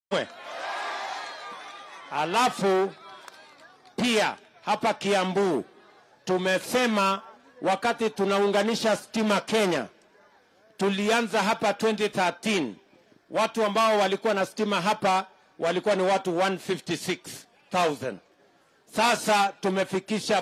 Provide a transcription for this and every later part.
Alafu pia hapa Kiambu tumesema wakati tunaunganisha stima Kenya, tulianza hapa 2013 watu ambao walikuwa na stima hapa walikuwa ni watu 156,000. Sasa tumefikisha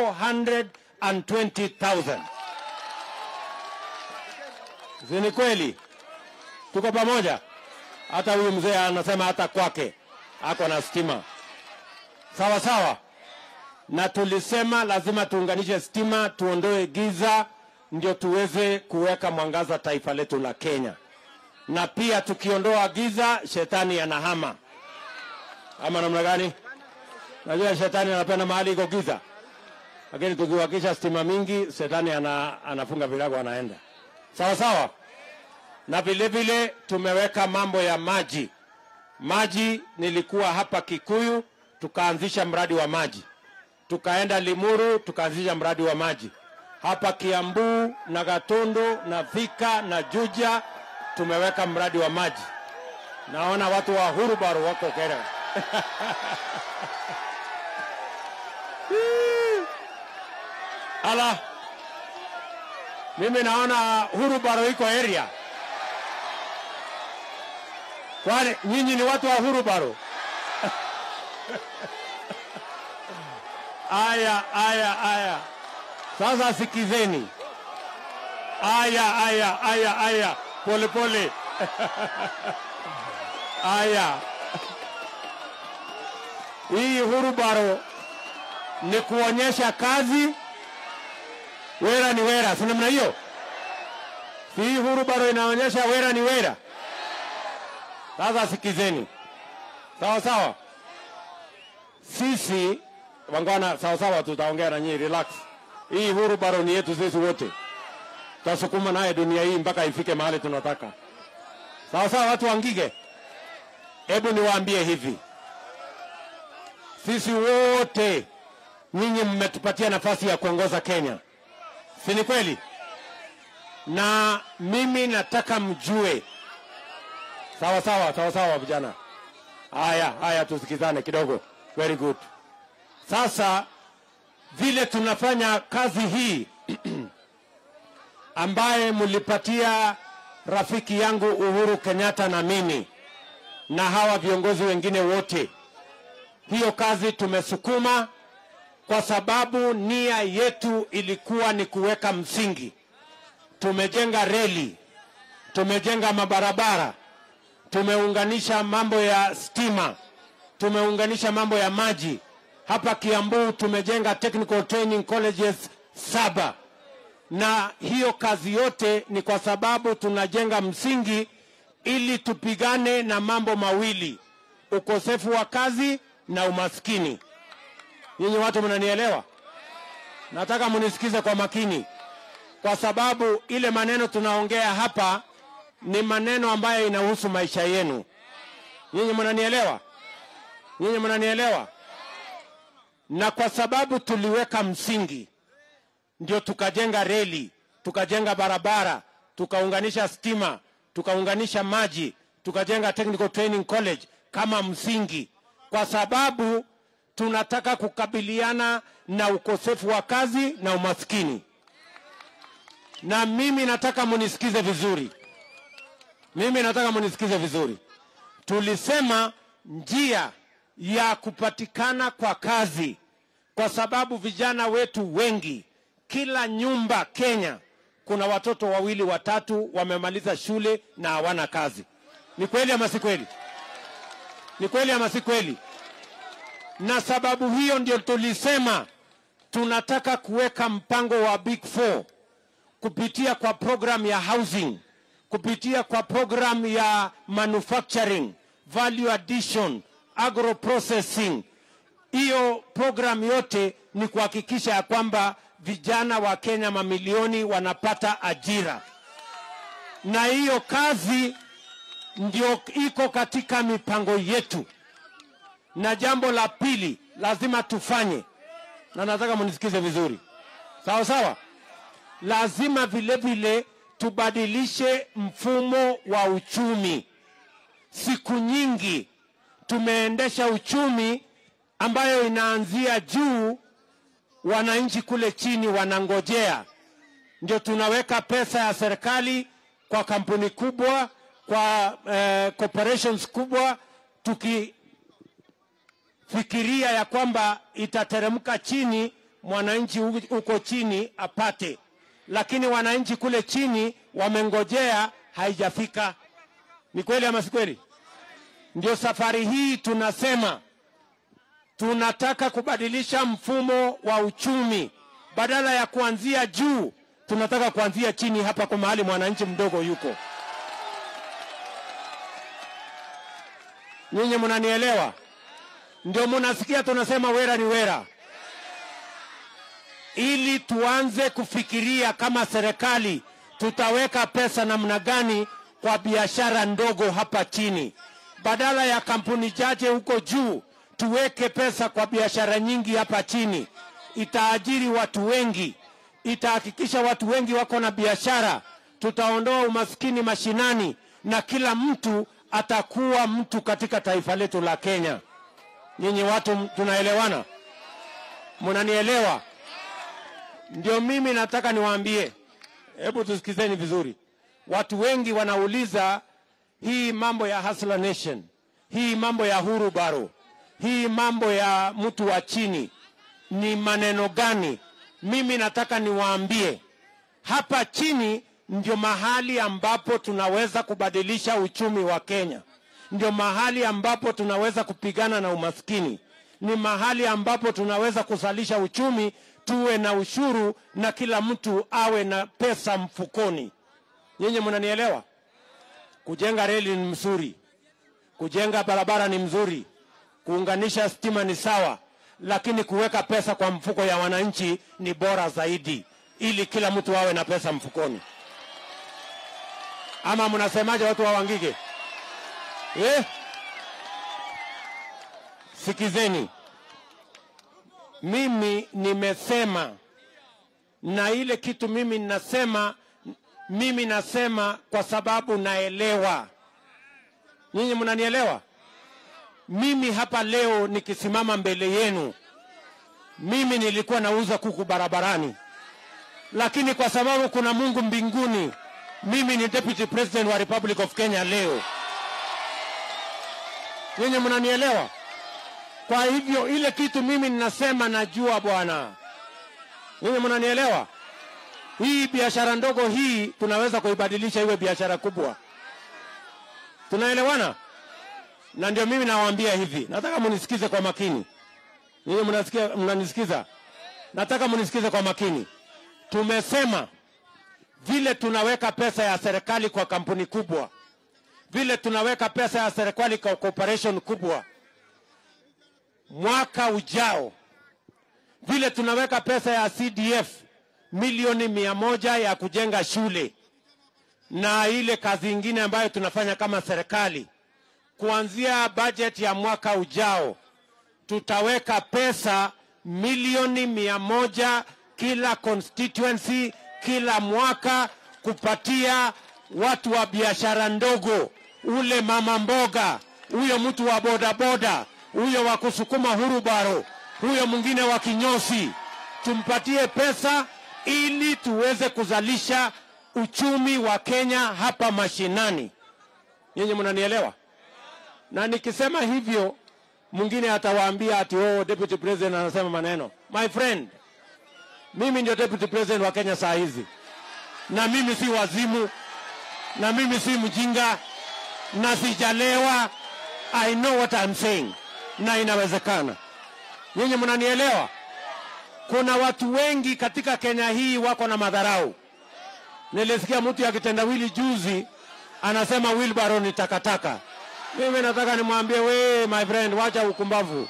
420,000. Si ni kweli? Tuko pamoja? Hata huyu mzee anasema hata kwake ako na stima. Sawa sawa. Na tulisema lazima tuunganishe stima, tuondoe giza, ndio tuweze kuweka mwangaza taifa letu la Kenya. Na pia tukiondoa giza, shetani anahama. Ama namna gani? Najua shetani anapenda mahali iko giza, lakini tukiwakisha stima mingi, shetani ana, anafunga virago anaenda. Sawa sawa. Na vile vile tumeweka mambo ya maji. Maji, nilikuwa hapa Kikuyu, tukaanzisha mradi wa maji, tukaenda Limuru, tukaanzisha mradi wa maji hapa Kiambu na Gatundu na Thika na Juja, tumeweka mradi wa maji. Naona watu wa Hurubaro wako kera ala, mimi naona Hurubaro iko area. Kwani nyinyi ni watu wa Hurubaro? Aya, aya, aya. Sasa sikizeni. Aya, aya, aya, aya. Pole pole. Aya. Hii Hurubaro ni kuonyesha kazi, wera ni wera, si namna hiyo? Si hii Hurubaro inaonyesha wera ni wera? Sasa sikizeni, sawa sawa. Sisi wangwana, sawa sawa, tutaongea na nyinyi, relax. Hii Hurubaro ni yetu sisi wote, tutasukuma naye dunia hii mpaka ifike mahali tunataka. Sawa sawa, watu wangige. Hebu niwaambie hivi, sisi wote nyinyi mmetupatia nafasi ya kuongoza Kenya, si ni kweli? Na mimi nataka mjue Sawa sawa, sawa sawa vijana. Haya, haya tusikizane kidogo. Very good. Sasa vile tunafanya kazi hii ambaye mlipatia rafiki yangu Uhuru Kenyatta na mimi na hawa viongozi wengine wote, hiyo kazi tumesukuma kwa sababu nia yetu ilikuwa ni kuweka msingi. Tumejenga reli, tumejenga mabarabara, tumeunganisha mambo ya stima, tumeunganisha mambo ya maji. Hapa Kiambu tumejenga technical training colleges saba, na hiyo kazi yote ni kwa sababu tunajenga msingi ili tupigane na mambo mawili, ukosefu wa kazi na umaskini. Nyinyi watu mnanielewa? Nataka munisikize kwa makini, kwa sababu ile maneno tunaongea hapa ni maneno ambayo inahusu maisha yenu. Nyinyi mnanielewa? Nyinyi mnanielewa? Na kwa sababu tuliweka msingi, ndio tukajenga reli, tukajenga barabara, tukaunganisha stima, tukaunganisha maji, tukajenga technical training college kama msingi, kwa sababu tunataka kukabiliana na ukosefu wa kazi na umaskini. Na mimi nataka munisikize vizuri. Mimi nataka munisikize vizuri. Tulisema njia ya kupatikana kwa kazi, kwa sababu vijana wetu wengi, kila nyumba Kenya kuna watoto wawili watatu wamemaliza shule na hawana kazi. Ni kweli ama si kweli? Ni kweli ama si kweli? Na sababu hiyo ndio tulisema tunataka kuweka mpango wa Big Four kupitia kwa program ya housing kupitia kwa program ya manufacturing, value addition, agro processing. Hiyo program yote ni kuhakikisha ya kwamba vijana wa Kenya mamilioni wanapata ajira, na hiyo kazi ndio iko katika mipango yetu. Na jambo la pili lazima tufanye, na nataka munisikize vizuri, sawa sawa, lazima vile vile tubadilishe mfumo wa uchumi. Siku nyingi tumeendesha uchumi ambayo inaanzia juu, wananchi kule chini wanangojea, ndio tunaweka pesa ya serikali kwa kampuni kubwa, kwa eh, corporations kubwa, tukifikiria ya kwamba itateremka chini, mwananchi huko chini apate, lakini wananchi kule chini wamengojea, haijafika. Ni kweli ama si kweli? Ndio safari hii tunasema tunataka kubadilisha mfumo wa uchumi, badala ya kuanzia juu, tunataka kuanzia chini hapa kwa mahali mwananchi mdogo yuko. Nyinyi mnanielewa? Ndio mnasikia tunasema wera ni wera, ili tuanze kufikiria kama serikali tutaweka pesa namna gani kwa biashara ndogo hapa chini, badala ya kampuni chache huko juu tuweke pesa kwa biashara nyingi hapa chini. Itaajiri watu wengi, itahakikisha watu wengi wako na biashara, tutaondoa umaskini mashinani na kila mtu atakuwa mtu katika taifa letu la Kenya. Nyinyi watu tunaelewana? Mnanielewa? Ndio mimi nataka niwaambie, hebu tusikizeni vizuri. Watu wengi wanauliza hii mambo ya Hustler Nation, hii mambo ya huru baro hii mambo ya mtu wa chini ni maneno gani? Mimi nataka niwaambie, hapa chini ndio mahali ambapo tunaweza kubadilisha uchumi wa Kenya, ndio mahali ambapo tunaweza kupigana na umaskini, ni mahali ambapo tunaweza kuzalisha uchumi, tuwe na ushuru na kila mtu awe na pesa mfukoni. Nyinyi mnanielewa? Kujenga reli ni mzuri, kujenga barabara ni mzuri, kuunganisha stima ni sawa, lakini kuweka pesa kwa mfuko ya wananchi ni bora zaidi, ili kila mtu awe na pesa mfukoni. Ama mnasemaje, watu wa Wangige? Eh? Sikizeni, mimi nimesema, na ile kitu mimi ninasema, mimi nasema kwa sababu naelewa. Nyinyi mnanielewa? Mimi hapa leo nikisimama mbele yenu, mimi nilikuwa nauza kuku barabarani, lakini kwa sababu kuna Mungu mbinguni, mimi ni deputy president wa Republic of Kenya leo. Nyinyi mnanielewa? Kwa hivyo ile kitu mimi ninasema, najua bwana. Nyinyi mnanielewa? Hii biashara ndogo hii tunaweza kuibadilisha iwe biashara kubwa. Tunaelewana? na ndio mimi nawaambia hivi, nataka munisikize kwa makini. Nyinyi mnasikia, mnanisikiza? Nataka munisikize kwa makini. Tumesema vile tunaweka pesa ya serikali kwa kampuni kubwa, vile tunaweka pesa ya serikali kwa corporation kubwa, mwaka ujao, vile tunaweka pesa ya CDF milioni mia moja ya kujenga shule na ile kazi ingine ambayo tunafanya kama serikali kuanzia bajeti ya mwaka ujao tutaweka pesa milioni mia moja kila constituency kila mwaka kupatia watu wa biashara ndogo, ule mama mboga, huyo mtu wa bodaboda, huyo wa kusukuma hurubaro, huyo mwingine wa kinyosi, tumpatie pesa ili tuweze kuzalisha uchumi wa Kenya hapa mashinani. Nyinyi mnanielewa? na nikisema hivyo mwingine atawaambia ati oh, deputy president anasema maneno. My friend, mimi ndio deputy president wa Kenya saa hizi, na mimi si wazimu, na mimi si mjinga, na sijalewa. I know what I'm saying, na inawezekana. Nyinyi mnanielewa? Kuna watu wengi katika Kenya hii wako na madharau. Nilisikia mtu ya kitendawili juzi anasema wheelbarrow ni takataka. Mimi nataka nimwambie we, my friend, wacha ukumbavu,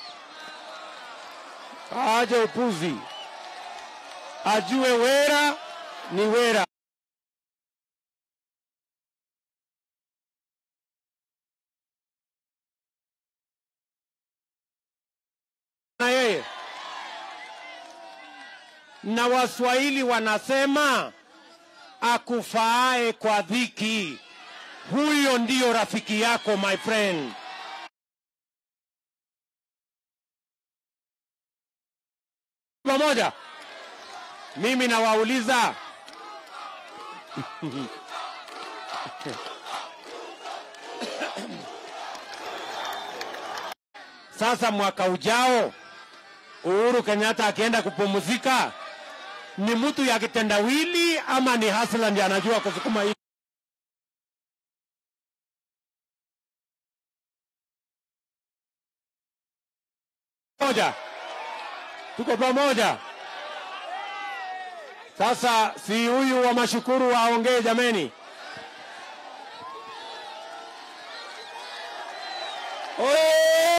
aje upuzi, ajue wera ni wera. Na yeye na Waswahili wanasema akufaae kwa dhiki, huyo ndiyo rafiki yako my friend. pamoja? Mimi nawauliza sasa, mwaka ujao Uhuru Kenyatta akienda kupumzika, ni mtu ya kitendawili ama ni hasla ndiye anajua kusukuma hii? Moja, tuko pamoja. Sasa si huyu wa mashukuru waongee jameni.